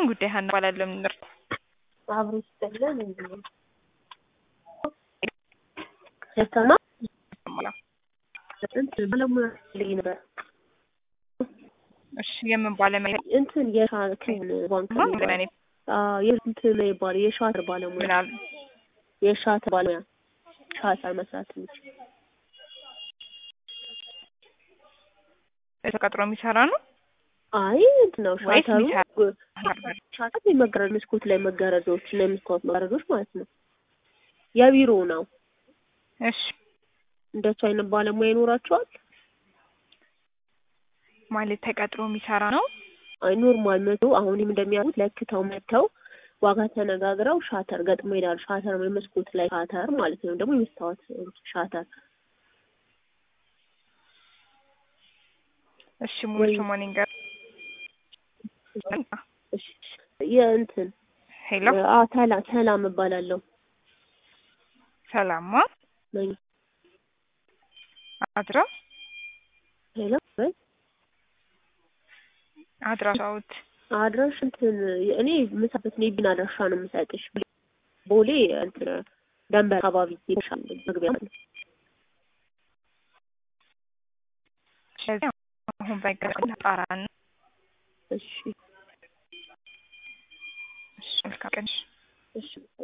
ጉዳይ ሀና እባላለሁ። ምን ልርዳ? አብሮ ይስጠለን እንዴ ከተማ እንትን ባለሙያ ልይ ነበር እሺ የምን ባለሙያ እንትን የሻክን ባንክ ነው? ለኔ የእንትን ይባል የሻተር ባለሙያ ምን አሉ? የሻተር ባለሙያ ሻተር መስራት የሚችል ተቀጥሮ የሚሰራ ነው አይ እንትን ነው ወይስ ሻተሩ የሚሰራ? ሻተር የመጋረድ መስኮት ላይ መጋረዶች እና የመስታወት መጋረዶች ማለት ነው። የቢሮ ነው። እሺ እንደሱ አይነት ባለሙያ ይኖራቸዋል። ማለት ተቀጥሮ የሚሰራ ነው። አይ ኖርማል መቶ አሁንም እንደሚያውቁት ለክተው መጥተው ዋጋ ተነጋግረው ሻተር ገጥሞ ይሄዳሉ። ሻተር ወይ መስኮት ላይ ሻተር ማለት ነው። ደግሞ የመስታወት ሻተር እሺ ሙሉ ስሙን ይንገር። እሺ የእንትን ሄሎ አ ሰላም ሰላም እባላለሁ ሰላማ ነኝ። አድራ ሄሎ ወይ አድራሻውት አድራሽ እንትን እኔ የምሰበት ነው የቢን አድራሻ ነው የምሰጥሽ። ቦሌ እንትን ደንበር አካባቢ ይሻል መግቢያ ነው። ስለዚህ አሁን ባይገርም ጣራን እሺ እሺ መልካም ቀን። እሺ